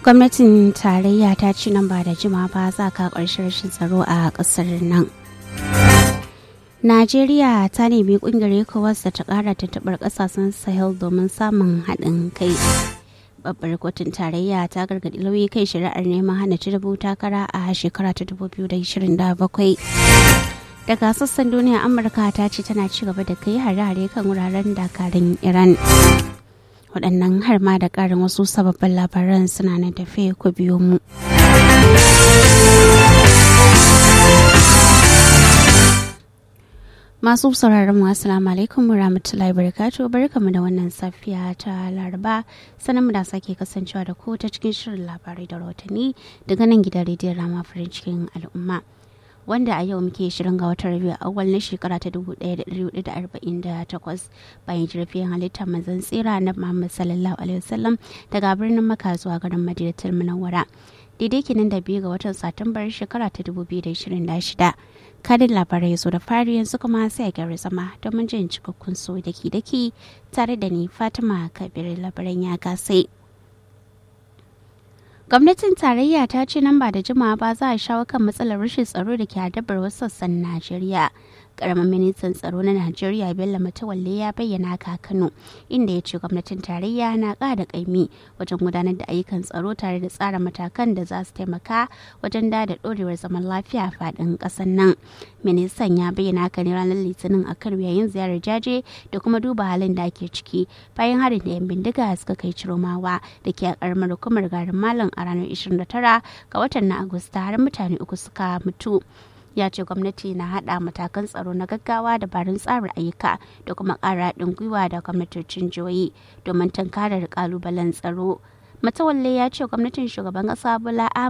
gwamnatin tarayya ta ci nan ba da jima ba za ka ƙarshen rashin tsaro a ƙasar nan najeriya ta nemi ƙungiyar ecowas da ta ƙara tuntuɓar ƙasashen sahel domin samun haɗin kai babbar kotun tarayya ta gargaɗi lauyi kai shari'ar neman hana tinubu takara a shekara ta 2027 daga sassan duniya amurka ta ce tana ci gaba da kai hare-hare kan wuraren dakarun iran waɗannan har ma da ƙarin wasu sababbin labaran suna nan tafe ku biyo mu. Masu sauraron mu assalamu alaikum warahmatullahi wabarakatuh barkamu da wannan safiya ta Laraba sanan mu da sake kasancewa da ku ta cikin shirin labarai da rahotanni daga nan gidan rediyon Rama farin cikin al'umma. wanda a yau muke shirin ga watan rabiu awal na shekara ta 1448 bayan jirfin halittar manzon tsira na muhammad sallallahu alaihi wasallam daga birnin maka zuwa garin madinatul munawwara daidai kenan da biyu ga watan satumbar shekara ta 2026 kadin labarai zo da fari yanzu kuma sai a gyara zama domin jin cikakkun so daki daki tare da ni fatima kabir labaran ya gasai. gwamnatin tarayya ta ce nan ba da jimawa ba za a shawo kan matsalar rashin tsaro da ke hadabar wasu sassan najeriya karamin ministan tsaro na najeriya bello matawalle ya bayyana haka kano inda ya ce gwamnatin tarayya na ƙara ƙaimi wajen gudanar da ayyukan tsaro tare da tsara matakan da za su taimaka wajen da da ɗorewar zaman lafiya a faɗin ƙasar nan ministan ya bayyana haka ne ranar litinin a kano yayin ziyarar jaje da kuma duba halin da ake ciki bayan harin da yan bindiga suka kai ciromawa da ke a ƙaramar hukumar garin malam a ranar 29 ga watan na agusta har mutane uku suka mutu ya ce gwamnati na hada matakan tsaro na gaggawa dabarun tsarin ayyuka da kuma ƙara haɗin gwiwa da gwamnatocin jihohi domin tunkarar kalubalen tsaro matawalle ya ce gwamnatin shugaban ƙasa bola